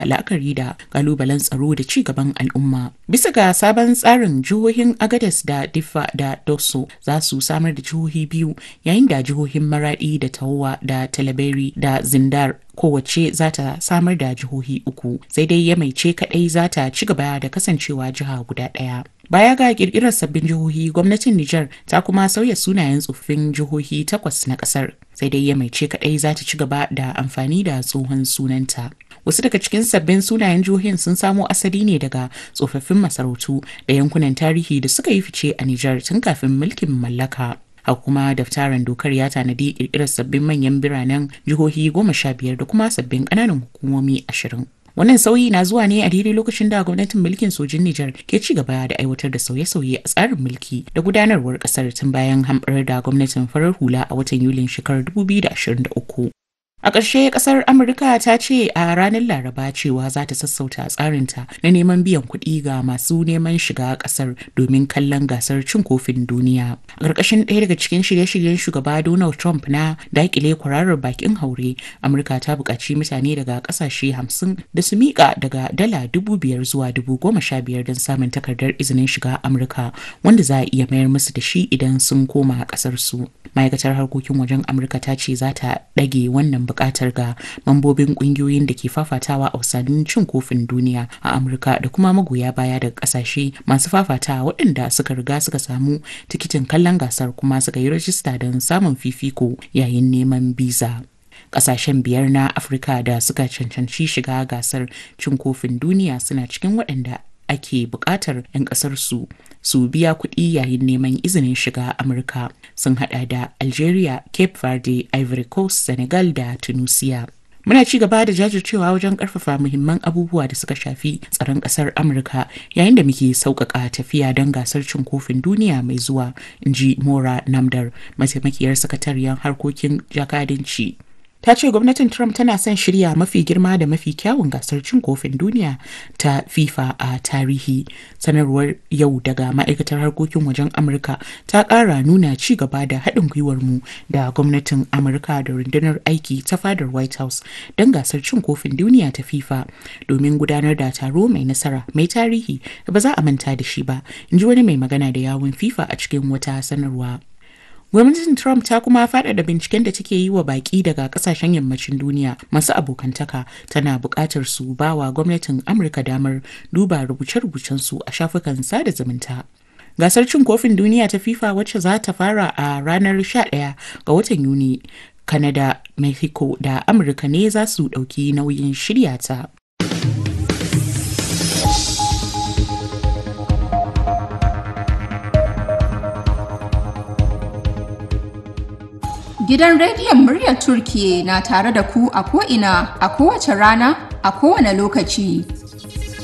la'akari da kalubalen tsaro da ci gaban al'umma. Bisa ga sabon tsarin jihohin Agadez da Diffa da Dosso za su samar da jihohi biyu yayin da jihohin Maradi da Tawa da Talaberi da Zindar kowace za ta samar da jihohi uku sai dai ya maice kadai za ta ci gaba da kasancewa jiha guda ɗaya. Baya ga kirkirar sabbin jihohi gwamnatin Nijar ta kuma sauya sunayen tsoffin jihohi takwas na kasar sai dai ya maice kadai za ta ci gaba da amfani da tsohon sunanta. Wasu daga cikin sabbin sunayen jihohin sun samo asali ne daga tsofaffin masarautu da yankunan tarihi da suka yi fice a Nijar tun kafin mulkin mallaka. Haka kuma daftarin dokar ya tanadi kirkirar sabbin manyan biranen jihohi goma sha biyar da kuma sabbin ƙananan hukumomi ashirin. Wannan sauyi na zuwa ne a daidai lokacin da gwamnatin mulkin sojin Nijar ke ci gaba da aiwatar da sauye-sauye a tsarin mulki da gudanarwar kasar tun bayan hamɓarar da gwamnatin farar hula a watan Yulin shekarar 2023. A ƙarshe ƙasar Amurka ta ce a ranar Laraba cewa za ta sassauta tsarinta na neman biyan kuɗi ga masu neman shiga ƙasar domin kallon gasar cin kofin duniya. A ƙarƙashin ɗaya daga cikin shirye-shiryen shugaba Donald Trump na daƙile kwararar bakin haure, Amurka ta buƙaci mutane daga ƙasashe hamsin da su miƙa daga dala dubu biyar zuwa dubu goma sha biyar don samun takardar izinin shiga Amurka wanda za a iya mayar musu da shi idan sun koma ƙasar su. Ma'aikatar harkokin wajen Amurka ta ce za ta ɗage wannan bukatar ga mambobin kungiyoyin da ke fafatawa a wasannin cin kofin duniya a amurka da kuma magoya baya daga kasashe masu fafatawa waɗanda suka riga suka samu tikitin kallon gasar kuma suka yi rajista don samun fifiko yayin neman biza Ƙasashen biyar na afirka da suka cancanci shiga gasar cin kofin duniya suna cikin waɗanda ake buƙatar 'yan ƙasar su su biya kuɗi yayin neman izinin shiga amurka sun hada da algeria cape verde ivory coast senegal da tunisia muna ci gaba da jajircewa wajen karfafa muhimman abubuwa da suka shafi tsaron ƙasar amurka yayin da muke sauƙaƙa tafiya don gasar cin kofin duniya mai zuwa in ji mora namdar mataimakiyar sakatariyar harkokin jakadanci ta ce gwamnatin Trump tana son shirya mafi girma da mafi kyawun gasar cin kofin duniya ta FIFA a tarihi. Sanarwar yau daga ma'aikatar harkokin wajen Amurka ta ƙara nuna ci gaba da haɗin gwiwar mu da gwamnatin Amurka da rundunar aiki ta fadar White House don gasar cin kofin duniya ta FIFA domin gudanar da taro mai nasara mai tarihi da ba za a manta da shi ba, in ji wani mai magana da yawun FIFA a cikin wata sanarwa. Gwamnatin Trump ta kuma faɗaɗa binciken da take yi wa baƙi daga ƙasashen yammacin duniya masu abokantaka tana buƙatar su ba wa gwamnatin Amurka damar duba rubuce-rubucensu a shafukan sada zumunta. Gasar cin kofin duniya ta FIFA wacce za ta fara a ranar 11 ga watan Yuni, Canada, Mexico da Amurka ne za su ɗauki nauyin shirya ta. Gidan rediyon muryar Turkiye na tare da ku a ko'ina a kowace rana a kowane lokaci.